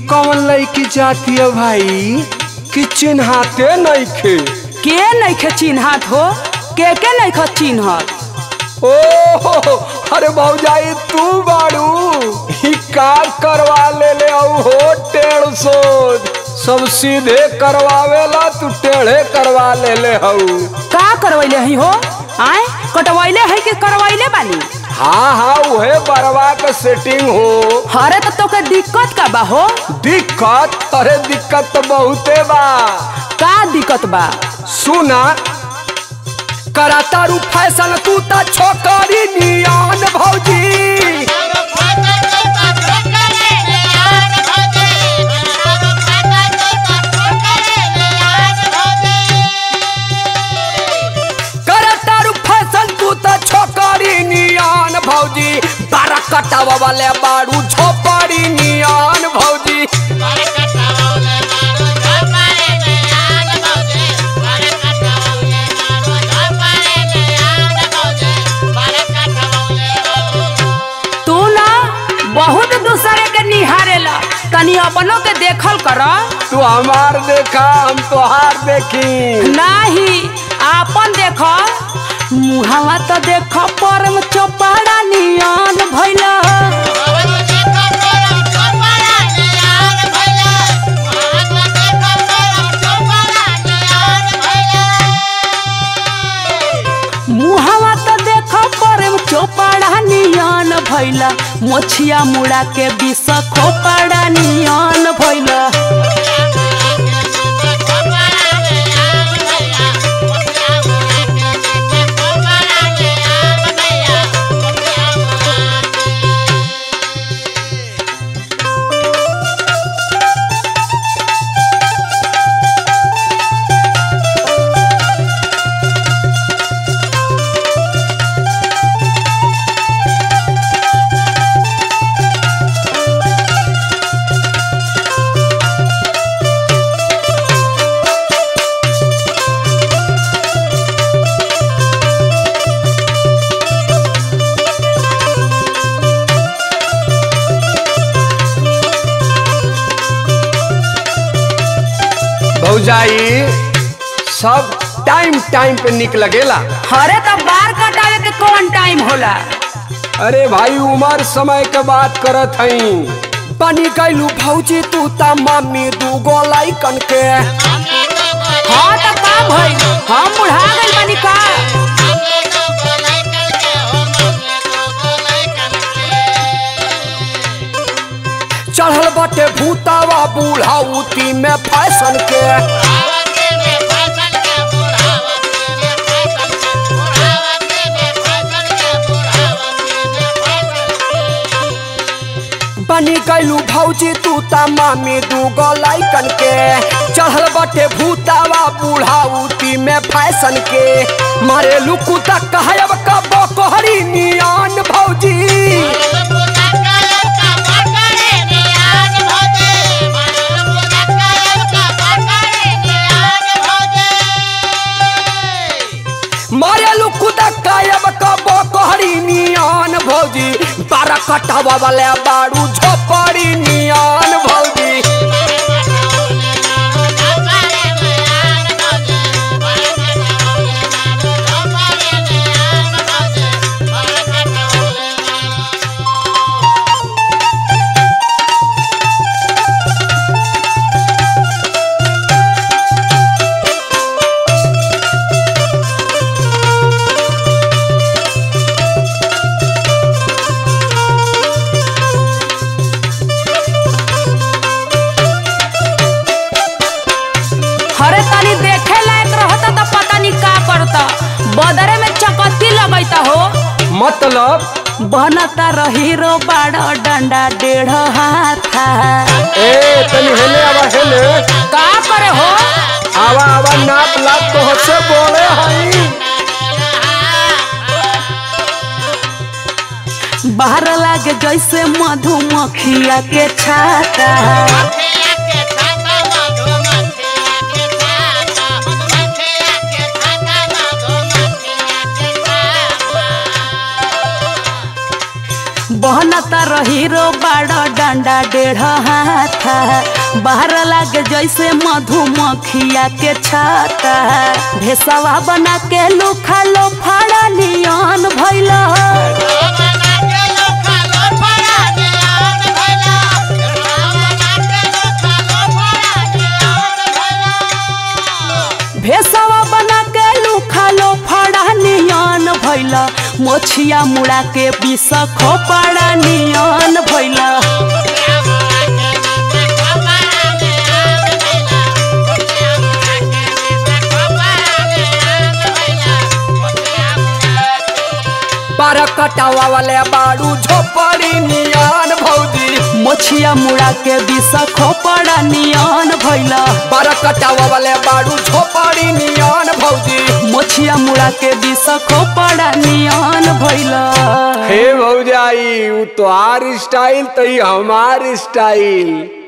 कौन लड़की जाती है भाई कि चिन्हाते नहीं खे के नइखे चिन्हत हो के के नइखे चिन्हत ओ अरे भौजाई तू बाड़ू ही का करवा ले ले औ हो टेढ़ सोच सब सीधे करवावेला तू टेढ़े करवा ले ले हऊ का करवैले हई हो आए कटवैले है कि करवैले बानी हाँ हाँ उहे बरवा के सेटिंग हो हरे तो तोके दिक्कत का बा हो दिक्कत अरे दिक्कत तो बहुते बा का दिक्कत बा सुना कराता रू फैशन तू ता छोकरी नियान भौजी कराता रू फैशन तू ता छोकरी नियान भौजी बारह कटावा वाले बारू झोपड़ी नियान भौजी तू ना बहुत दूसरे के निहारेला तनी अपनों के देखल कर तू हमार देखा हम तोहार देखी नाही आपन देख मुहावा तो देख परम चौपाड़ा नियन भैला मुहावा तो देख परम चौपाड़ा नियन भैला मोछिया मुड़ा के विष खोपाड़ा नियन भैला भौजाई सब टाइम टाइम पे निक लगेला हरे तो बार कटावे के कौन टाइम होला अरे भाई उमर समय के बात करत हई बनी गईलू भौजी तू ता मम्मी दू गो लाइकन के हाँ तो का भइल हम बुढ़ा गइल बानी का चढ़ल बटे भूतावा बूढ़ाउती में फैशन के बनी गईलू भौजी तू ता मम्मी दू गो लाइकन के चढ़ल बटे भूतावा बूढ़ाउती में फैशन के मारे लुकू तक कहब का बकोहरी नियान भौजी मारेलू कुदा कायब कबो कहरी नियान भौजी बारह कटावा वाले बारू झोपड़ी नियान भौजी हरे तनी देखे लायक रहता तो पता नहीं का करता बदरे में चकत्ती लगैता हो मतलब बनता रही रो बाड़ा डंडा डेढ़ हाथा ए तनी हेले आवा हेले का करे हो आवा आवा नाप लाप तो हसे बोले हई बाहर लागे जैसे मधुमक्खिया के छाता बनता रही रो बाड़ा डंडा डेढ़ हाथा बाहर लागे जैसे मधुमक्खिया के छाता भेसवा बना के लुखा लो फाड़ा नियन भैला भेसवा बना के लुखा लो फाड़ा नियन भैला मोछिया मुड़ा के बिस खोपड़ा नियन भैला बारह कटावा वाले बाड़ू झोपड़ी नियन भौजी मोछिया मुड़ा के बिस खोपड़ा नियन भैला बारह कटावा वाले बाड़ू झोपड़ी नियन भौजी मोछिया मुड़ा के बिस खोपड़ा नियन भैला हे भौजाई उ तोहार स्टाइल तो हमार स्टाइल